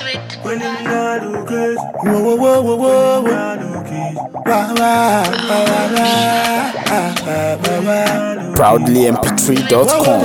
When you not look good, Whoa, whoa, whoa, whoa, whoa, whoa. not look it. Wah, wah, wah, wah, wah. Ah, ah, wah, wah. ProudlyMP3.com.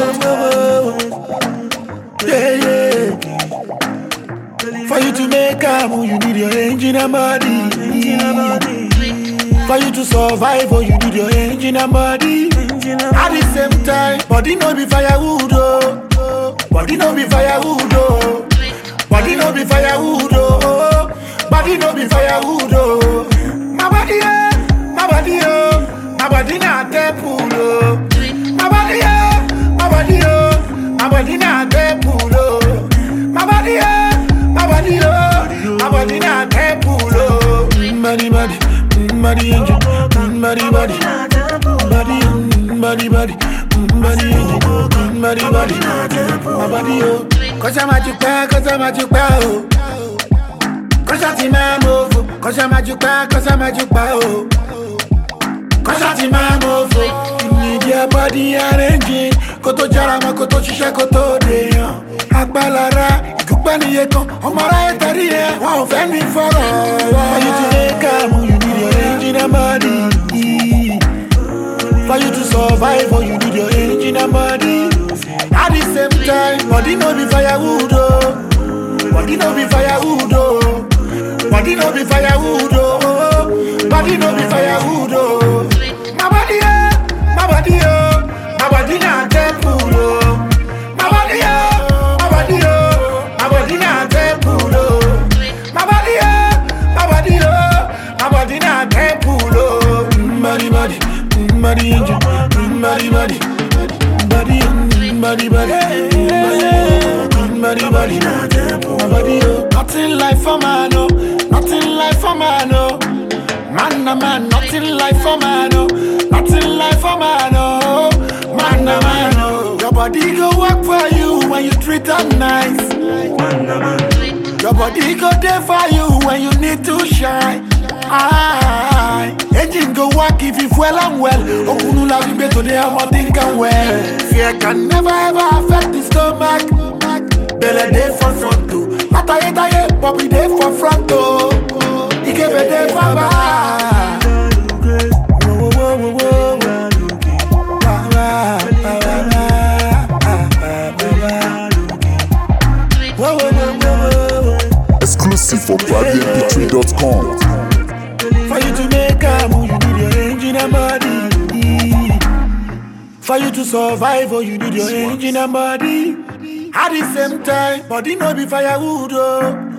Yeah, yeah. For you to make a move, you need your engine and body. For you to survive, oh, you need your engine and body. At the same time, body no be firewood, oh. Body no be firewood, oh. Body no be firewood, oh. Body no be firewood, oh. My body, oh, my body, oh. My body not temple, oh. My body, oh, my body, oh. My body not temple, oh. My body, oh, my body, oh. My body not temple, oh. Mm, Body, body, mm, body, angel, mm, body, body, body, mm, body, body, mm, body, angel, mm, body, body, my body, oh. Cause I'm at your back, cause I'm at your back, oh. Cause I'm at my move, cause I'm at your back, cause I'm at your back, oh. Cause I'm my move, you need your body arranging. Kó tó jára mọ́, kó tó ṣiṣẹ́, kó tó dèèyàn. Agbálára, ìdúpẹ́ níye kan, ọmọ aráyé tẹ̀lé yẹn, wọn ò fẹ́ ní fọ́rọ̀. For you to make am, you need your engine and body. For you to survive, oh, you need your engine and body. At the same time, body no be firewood, oh. Body no be firewood, oh. Body no be firewood, oh. Body no be firewood, oh. My body, oh, my body, oh. My body not temple, oh. My body, oh, my body, oh. My body not temple, oh. My body, oh, my body, oh. My body not temple, oh. Mm, Body, body, mm, body, angel, mm, body, body, body, mm, body, body, mm, body, mm, body, body, my body, oh. Nothing like for man, oh. Nothing like for man, oh. Man, a man, nothing like for man, oh. Nothing like for man, oh. Man, a man, oh. Your body go work for you when you treat her nice. Your body go there for you when you need to shine. Aye. Engine go work if you well and well. Okunu la vibe today, I'm not thinking well. Fear can never ever affect the stomach. Belle day for front too. Ataye taye, Bobby day for front too. Ikebe day for back. Whoa, whoa, whoa, whoa, whoa. Wah, wah, wah, wah, wah. Ah, ah, wah, wah. Whoa, whoa, whoa, whoa, whoa, whoa. Exclusive for ProudlyMP3.com. For you to make a move, you need your engine and body. For you to survive, oh, you need your engine and body. At the same time, body no be firewood, oh.